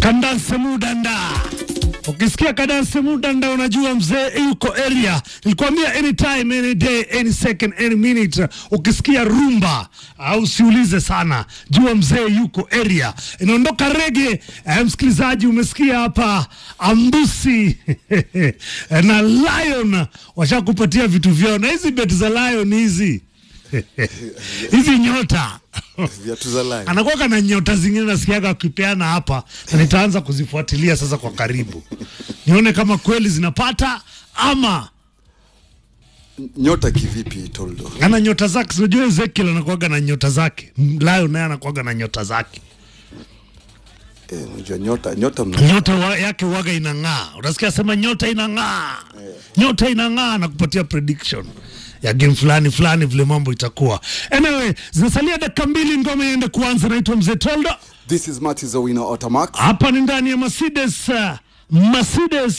Kandanse Mudanda. Ukisikia Kandanse Mudanda unajua mzee yuko area. Nilikwambia anytime, any day, any second, any minute. Ukisikia rumba au usiulize sana, jua mzee yuko area. Inaondoka rege. Eh, msikilizaji, umesikia hapa Ambusi na Lion washakupatia vitu vyao, na hizi beti za Lion hizi hizi nyota viatu za Lion. anakuwa na nyota zingine nasikiaga akipeana hapa, na nitaanza kuzifuatilia sasa kwa karibu, nione kama kweli zinapata ama Nyota kivipi Toldo? ana nyota zake. Sinajua Ezekiel anakuaga na nyota zake, Lion naye anakuaga na nyota zake. Eh, unajua nyota nyota mna Nyota wa, yake waga inang'aa, utasikia sema nyota inang'aa, nyota inang'aa na kupatia prediction ya game fulani fulani vile mambo itakuwa. Anyway, zinasalia dakika mbili ngoma iende kuanza. Naitwa Mzee Toldo. This is Marty Zawina Otamax. hapa ni ndani ya Mercedes uh, Mercedes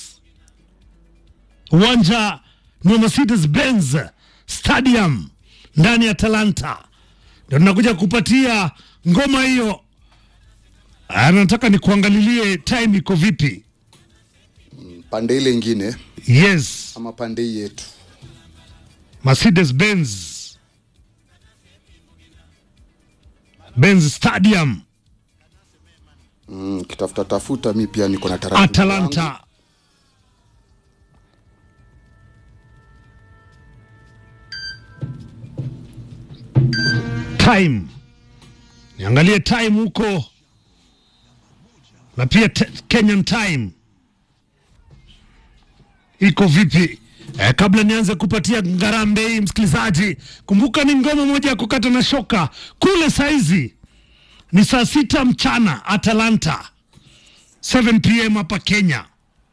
uwanja ni wa Mercedes Benz Stadium ndani ya Talanta, ndio tunakuja kupatia ngoma hiyo. Ah, Nataka nikuangalilie time iko vipi. Pande ile ingine Yes, ama pande hii yetu. Mercedes Benz Benz Stadium Mm, kitafuta tafuta mi pia niko na taratibu. zangu. Atalanta. Time, niangalie time huko na pia te- Kenyan time iko vipi? Eh, kabla nianze kupatia ngarambe hii msikilizaji, kumbuka ni ngoma moja ya kukata na shoka kule. Saizi ni saa sita mchana Atalanta 7 pm hapa Kenya.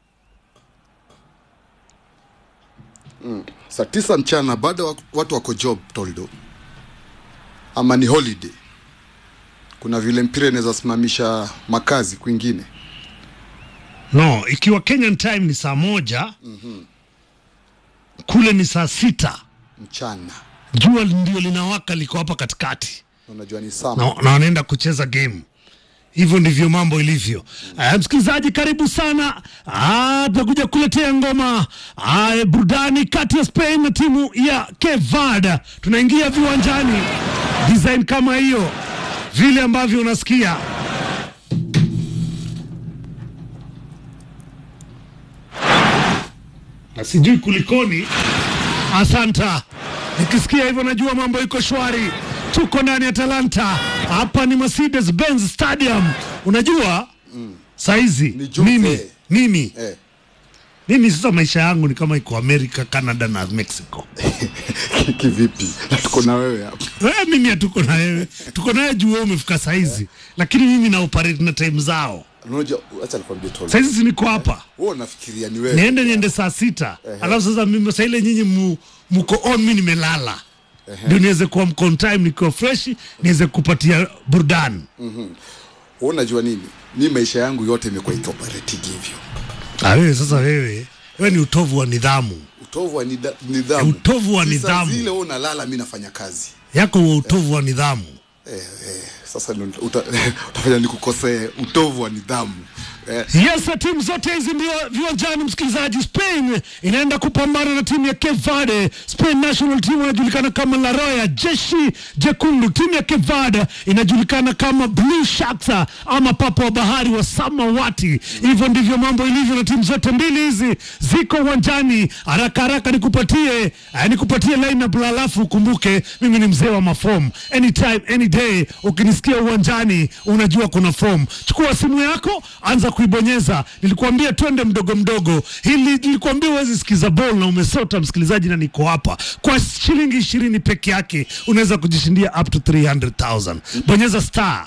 Saa tisa mchana bado wak- watu wako job Toldo, ama ni holiday? Kuna vile mpira inaweza simamisha makazi kwingine. No, ikiwa Kenyan time ni saa moja kule ni saa sita Mchana jua ndio linawaka liko hapa katikati unajua ni saa na, na wanaenda kucheza game. Hivyo ndivyo mambo ilivyo. Uh, msikilizaji, karibu sana. Ah, tunakuja kuletea ngoma uh, burudani kati ya Spain na timu ya Cape Verde. Tunaingia viwanjani design kama hiyo, vile ambavyo unasikia na sijui kulikoni. Asanta, nikisikia hivyo najua mambo iko shwari. Tuko ndani ya Talanta, hapa ni Mercedes Benz Stadium. Unajua saizi Ni Jose. mimi mimi eh. mimi sasa maisha yangu ni kama iko Amerika, Canada na Mexico. Kivipi? Na tuko na wewe hapa. Wewe mimi hatuko na wewe, tuko naye juu wewe umefika saizi, lakini mimi na operate na time zao. Unajua, acha nikwambie Toldo, Saizi si niko hapa wewe unafikiria ni wewe niende niende saa sita alafu sasa mimi saa ile nyinyi mu, muko on mi nimelala ndio niweze kuwa mko on time nikiwa fresh niweze kupatia burudani Wewe unajua nini? Mi maisha yangu yote imekuwa ikioperate hivyo, ah, wewe sasa wewe wewe ni utovu wa nidhamu utovu wa nida- nidhamu, Utovu wa Sasa nidhamu. Zile wewe unalala, mi nafanya kazi yako wa utovu wa nidhamu eh, eh, sasa ndio uta, utafanya nikukosee utovu wa nidhamu eh, Yes, timu zote hizi ndio viwanjani, msikilizaji. Spain inaenda kupambana na timu ya Cape Verde. Spain national team inajulikana kama La Roya, jeshi jekundu. Timu ya Cape Verde inajulikana kama Blue Sharks ama papa wa bahari wa samawati. Hivyo ndivyo mambo ilivyo, na timu zote mbili hizi ziko uwanjani. Haraka haraka nikupatie eh, nikupatie lineup, la alafu ukumbuke mimi ni mzee wa mafomu. Anytime any day, ukinisikia uwanjani unajua kuna fomu. Chukua simu yako, anza kuibonyeza. Nilikuambia twende mdogo mdogo, hili nilikuambia uwezi sikiza ball na umesota msikilizaji, na niko hapa kwa shilingi ishirini peke yake unaweza kujishindia up to 300,000. Bonyeza star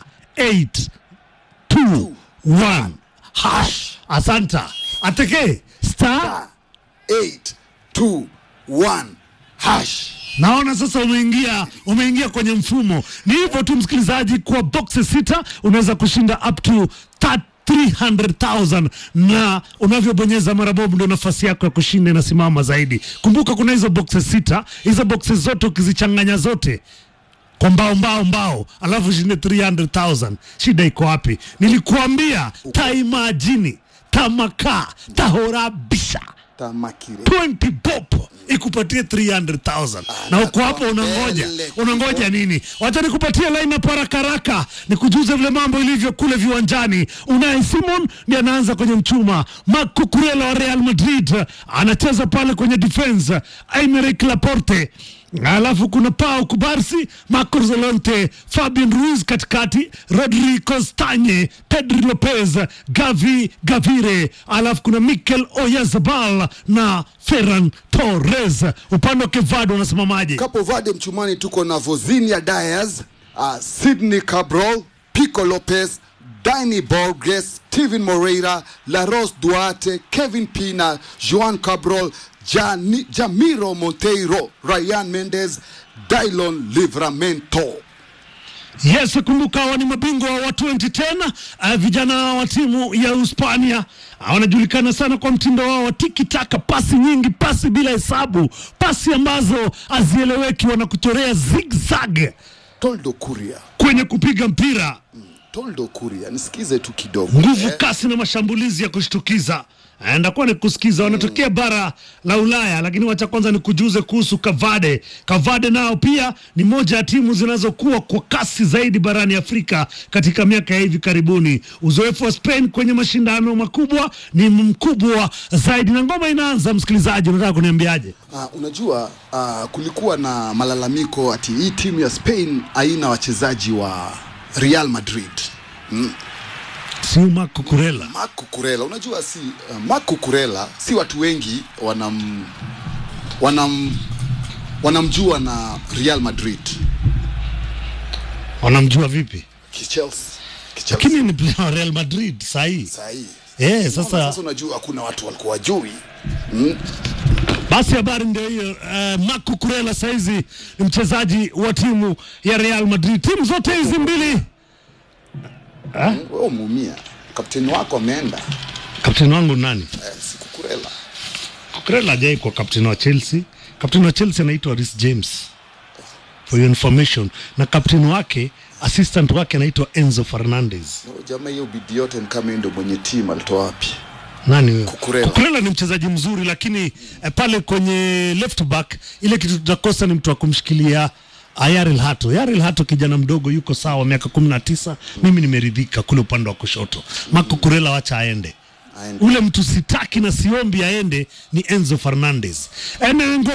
821 hash. Asanta ateke star 821 hash Naona sasa umeingia umeingia kwenye mfumo. Ni hivyo tu msikilizaji, kwa boxes sita unaweza kushinda up to 300,000 na unavyobonyeza mara bobu ndio nafasi yako ya kushinda inasimama zaidi. Kumbuka kuna hizo boxes sita, hizo boxes zote ukizichanganya zote kwa mbao mbao mbao alafu shinde 300000 shida iko wapi nilikuambia taimajini tamaka tahorabisha tamakire 20 bob ikupatie 300000 na uko hapo unangoja mbele. unangoja nini wacha nikupatie line up haraka haraka nikujuze vile mambo ilivyo kule viwanjani unaye simon ndiye anaanza kwenye mchuma marc cucurella wa real madrid anacheza pale kwenye defense aymeric laporte alafu kuna pao kubarsi marco zolonte fabian ruiz katikati rodri costanye pedri lopez gavi gavire alafu kuna mikel oyazabal na ferran torres upande wa kevado wanasimamaje Capo Verde mchumani tuko na Vozinia Diaz, uh, Sydney Cabral, Pico Lopez, Dani Borges, Steven Moreira, Laros Duarte, Kevin Pina, Joan Cabral, Jani, Jamiro Monteiro, Ryan Mendes, Dylon Livramento. Yes, kumbuka hawa ni mabingwa wa 2010 uh, vijana wa timu ya Hispania uh, wanajulikana sana kwa mtindo wao wa tiki taka, pasi nyingi, pasi bila hesabu, pasi ambazo hazieleweki, wanakuchorea zigzag Toldo Kuria. kwenye kupiga mpira, Toldo Kuria, nisikize tu kidogo. nguvu, eh. kasi na mashambulizi ya kushtukiza. Eh, Ndakuwa ni kusikiza, wanatokea bara la Ulaya, lakini wacha kwanza ni kujuze kuhusu Kavade. Kavade nao pia ni moja ya timu zinazokuwa kwa kasi zaidi barani Afrika katika miaka ya hivi karibuni. Uzoefu wa Spain kwenye mashindano makubwa ni mkubwa zaidi, na ngoma inaanza. Msikilizaji, unataka kuniambiaje? Uh, unajua uh, kulikuwa na malalamiko ati hii timu ya Spain haina wachezaji wa Real Madrid. Siu Marco Kurela Marco Kurela, unajua si uh, Marco Kurela si watu wengi wanam, wanam, wanamjua na Real Madrid wanamjua vipi? Kichelsea. Kichelsea. Lakini ni player wa Real Madrid sahii. Sahi. Eh, Sasa, sasa sasa unajua hakuna watu walikuwa wajui Basi habari ndio hiyo. Uh, Marco Kurela saizi ni mchezaji wa timu ya Real Madrid. Timu zote hizi mbili, wewe umeumia. Kapteni wako ameenda kapteni wangu nani? eh, siku Kurela. Kurela hajai kwa kapteni wa Chelsea. Kapteni wa Chelsea anaitwa Reece James, for your information, na kapteni wake assistant wake anaitwa Enzo Fernandez. No, jamaa hiyo bidii yote ni kama yeye ndio mwenye timu alitoa wapi? Nani huyo? Cucurella. Cucurella ni mchezaji mzuri, lakini eh, pale kwenye left back ile kitu tutakosa ni mtu wa kumshikilia Ayaril Hato. Ayaril Hato kijana mdogo yuko sawa, miaka kumi na tisa. Mimi nimeridhika kule upande wa kushoto. Marco Kurela wacha aende. Aende. Ule mtu sitaki na siombi aende ni Enzo Fernandez. Ene